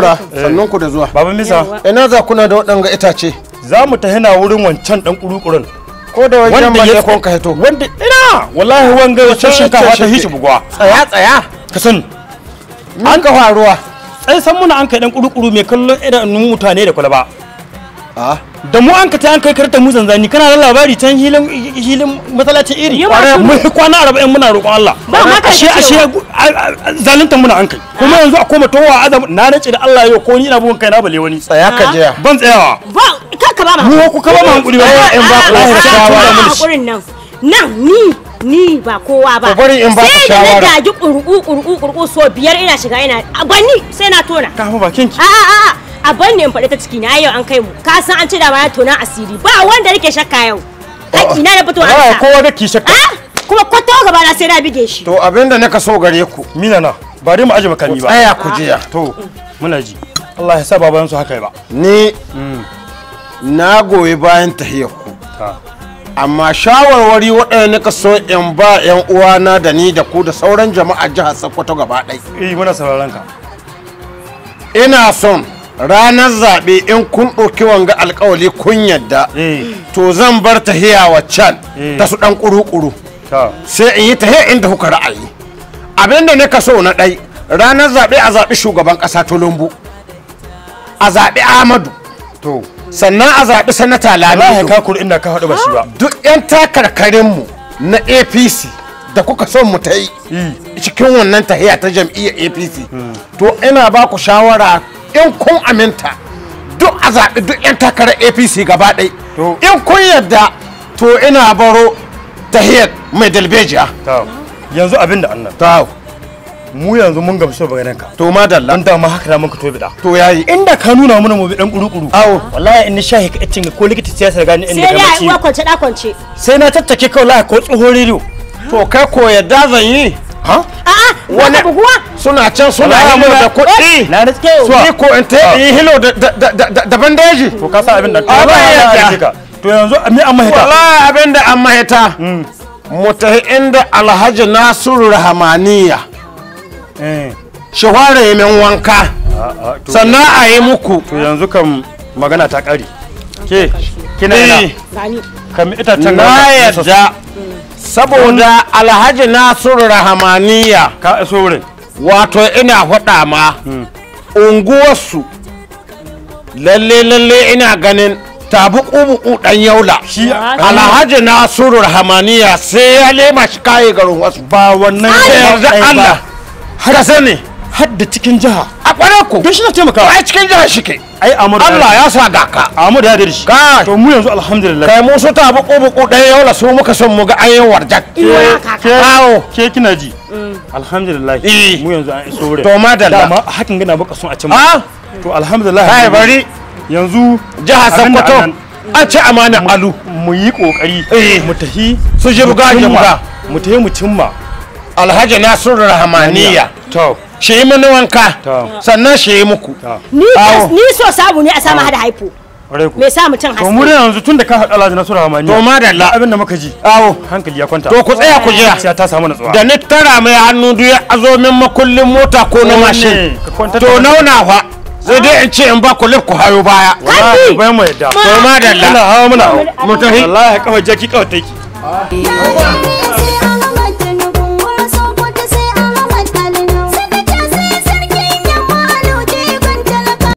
lebura sannun ku da zuwa baban misa ina za kuna da waɗanga itace za mu ta hina wurin wancan dan kurukurun ko da wajen wanda balle ya kon ka hito wanda ina wallahi wanga wacce shinkafa ta hishi bugwa tsaya tsaya ka sani an ka faruwa ai san muna an kai dan kurukuru mai kallon idanun mutane da kwalaba a da mu an ka ta an kai karta mu zanzani kana da labari can hilin hilin masallacin iri Yi ma mu kwana 40 muna roƙon Allah Ba ma ka ashe cewa. ashe zalunta muna an kai kuma yanzu a koma towa azam na nace da Allah yau ko ni ina bugun kai na bale wani tsaya ka jiya ban tsayawa ba ka ba ma mu ku kaba ma hankuri ba in ba ku wallahi da shawara mun shi hakurin nan nan ni ni ba kowa ba To bari in ba ka sai da na shawara. gaji kurku kurku kurku so biyar ina shiga ina a banni sai na tona ka fa bakin ki a a a a banni in faɗi ta ciki na yau an kai mu ka san an ce da ma tona asiri ba wanda nake shakka yau haƙi na da fito wallahi an sa kowa da ki shakka Ah, kuma kwata gaba na sai na bige shi to abinda naka so gare ku mina na ba dai mu aje makami ba tsaya ku jiya to muna ji Allah ya sa baban su haka ba ni na goyi bayan tahiyar ku ta amma shawarwari waɗanda nika so in ba 'yan uwana da ni da ku da sauran jama'a jihar Sokoto gaba ɗaya eh muna sauraron ka ina son ranar zaɓe in kun ɗauki wanga alkawali kun yadda eh to zan bar tahiya waccan Eh. ta su ɗan ƙuru-ƙuru ta sai in yi tahiya inda kuka ra'ayi abinda nika so na ɗai ranar zaɓe a zaɓi shugaban ƙasa tulumbu a zaɓi ahmadu to sannan a zaɓi sanata wallahi lamido ka kuri inda ka haɗu ba shi ba duk 'yan takarkarinmu na apc da kuka son mu ta yi cikin wannan tahiya ta jam'iyyar apc to ina ba ku shawara in kun aminta duk a zaɓi duk 'yan takarar apc gaba ɗai To. in kun yadda to ina baro tahiyar mai dalbejiya ta yanzu abin da annan to mu yanzu mun gamsu ba ganin ka to madalla dan dama haka da mun ka tobi da to yayi inda ka nuna mana mu bi dan kuru-kuru Awo. wallahi in ni shahi ka cin ko likita siyasa gani inda sai ka dai a mace uwa kwance da kwance sai na tattake ka wallahi ko tsohon rediyo to kai ko yadda zan yi ha a'a Wani- wani buguwa suna can suna Wallahi hilo muna- da kuɗi na da ni ko in ta yi hilo da- da- da da- da bandeji to ka sa abin da A ba yadda. ka to yanzu mi an mahita wallahi abin da an mahita mu tafi inda alhaji nasiru rahamaniya eh shi fara min wanka a to sannan a yi muku to yanzu kan magana ta kare ke kina Eh, ina gani kam itacen na yadda saboda alhaji nasiru rahamaniya ka iso wurin wato ina faɗa ma unguwarsu lalle lalle ina ganin tabu ƙubu ɗan yaula shi alhaji nasiru rahamaniya sai ya lema shi kayi garin wasu ba wannan da yarda Allah ka sani har da cikin jiha a kwarar ku don shi na taimakawa ai cikin jihar shi ke ai Amadu Allah ya sa ga ka Amadu ya da shi Kai. to mu yanzu alhamdulillah kai mu su tabu ƙubu ɗan yaula su muka son mu ga an yi warjak Iwa kaka. Awo. ke kina ji alhamdulillah Eh. mu yanzu an iso wurin to madalla dama hakan gana baka son a can a to alhamdulillah kai bari yanzu jihar abinda Sokoto annan- an ci amanar alu mu yi kokari Eh. mu tahi Su jibga mu cimma- jibga. mu tahi mu cimma alhaji nasiru rahamaniya to shi yi mini wanka Ta. sannan shi yi muku ni Awo. ni so samu ne a samu hada haifo ƙwarai ku me sa mutum to mu da haske yanzu tun da ka haɗa Alhaji Nasiru Hamani to madalla abin da muka ji awo hankali ya kwanta to ku tsaya ku jira sai ta samu natsuwa da ni tara mai hannu duk ya azo min makullin mota ko na Ko mashin ne, ka kwantar to da- nauna fa sai dai in ce in ba ku lif ku hayo baya wallahi bayan mu yadda to madalla muna hawa muna hawa mu tafi wallahi kawai jaki kawai take